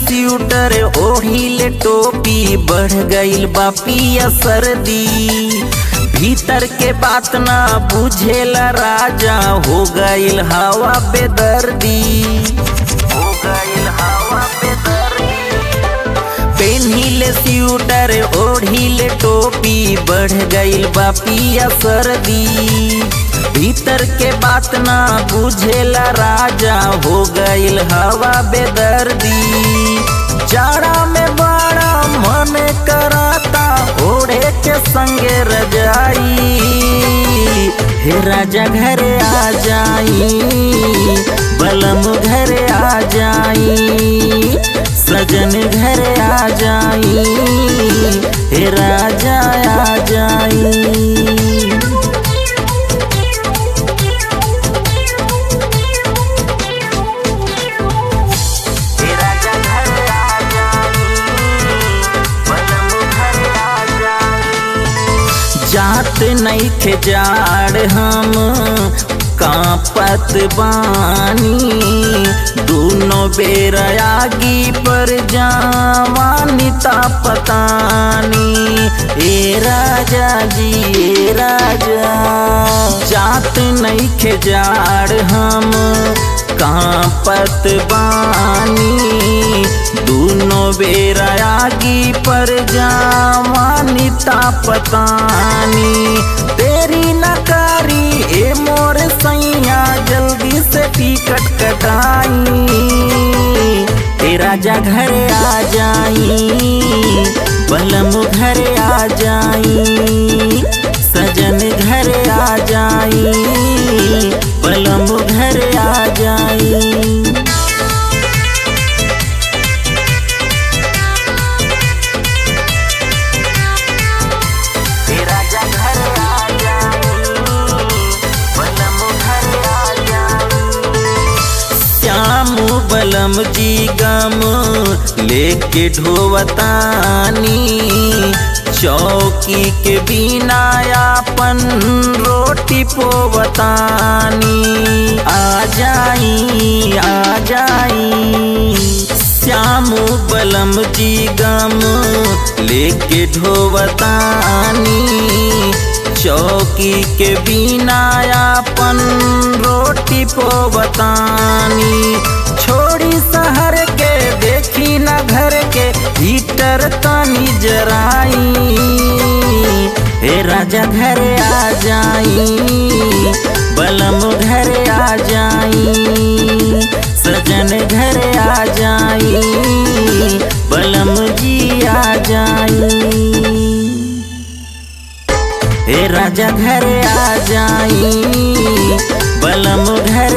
स्यूटर ओढ़िले टोपी बढ़ गइल बा पिया सर्दी भीतर के बात ना बुझेला राजा हो गइल हवा बेदर्दी हो गइल हवा बेदर्दी पेन्हिले स्यूटर ओढ़िले टोपी बढ़ गइल बा पिया सर्दी भीतर के बात ना बुझेला राजा हो गइल हवा बेदर्दी जाड़ा में बड़ा मन कराता ओढ़े के संगे रजाई हे राजा घरे आ जाई बलम घरे आ जाई सजन घरे आ जाई हे राजा आ जाई जात नहीं खे जाड़ हम कांपत बानी दोनों बेर आगी पर जावानी पतानी ए राजा जी ए राजा जात नहीं खे जाड़ हम कांपत बानी दोनों बेर आगी पर जावानी पतानी तेरी नकारी ए मोर सैया जल्दी से टिकट कटाई ए राजा घरे आ जाई बलम घरे आ जाई सजन घरे आ जाई बलम घरे आ जाई श्याम बलम जी गम लेके ढोवतानी चौकी के बिना अपन रोटी पोवतानी आ जाई आ जाई श्याम बलम जी गम लेके ढोवतानी चौकी के बिना अपन रोटी पोवतानी छोड़ी शहर के देखी न घर के हीटर तानी जराई हे राजा घरे आ जाई बलम घरे आ जाई सजन घरे आ जाई बलम जी आ जाई हे राजा घरे आ जाई बलम घर